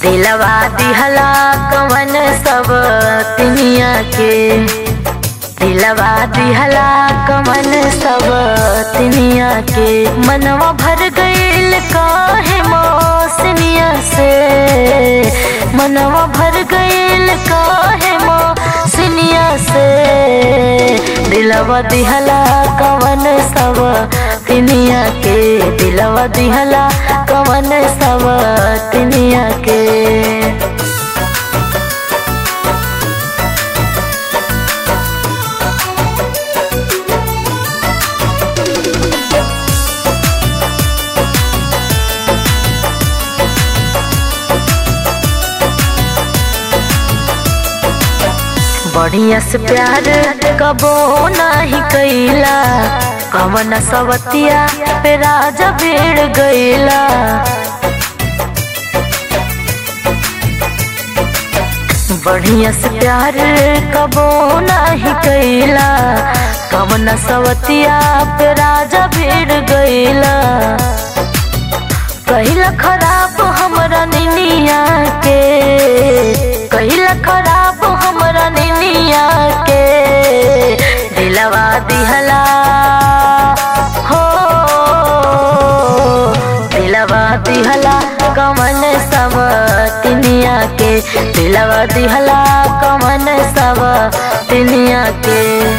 दिलवा दिहला कवन सब तिनिया के दिलवा दिहला कवन सब तिनिया के मनवा भर गईल काहे मौसनिया से मनवा भर गईल काहे मौसनिया से दिलवा दिहला कवन सब तिनिया के दिलवा दिहला कवन सब तिनिया के बढ़िया से प्यार कबो नाही कैला कवन सवतिया पे राजा भीड़ गईला बढ़िया से प्यार कबो नाही कैला कवन सवतिया पे राजा भीड़ गईला कहिला खराब हमरा निनिया के कहिला खराब हमरा निनिया के दिलवा दिहला हो दिलवा दिहला कमन सब तिनिया के दिलवा दिहला कमन सब तिनिया के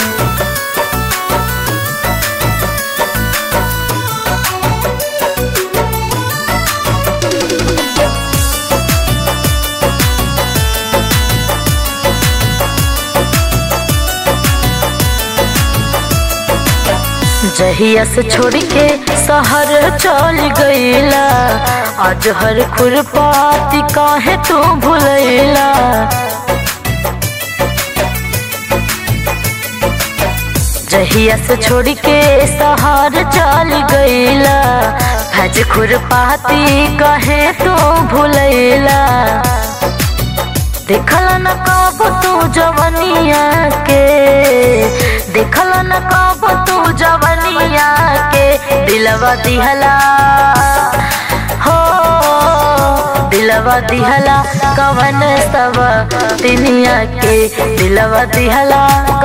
जहिया से छोड़ के शहर चल गईला आज हर खुरपाती काहे तू भूलैला जहिया से छोड़ के शहर चल गईला हज खुरपाती काहे तू भूलैला देखल न कब तू जवनिया के देखल न कब तू जवनिया के दिलवा दिहला हो दिलवा दिहला कवन सब तिनिया के दिलवा दिहला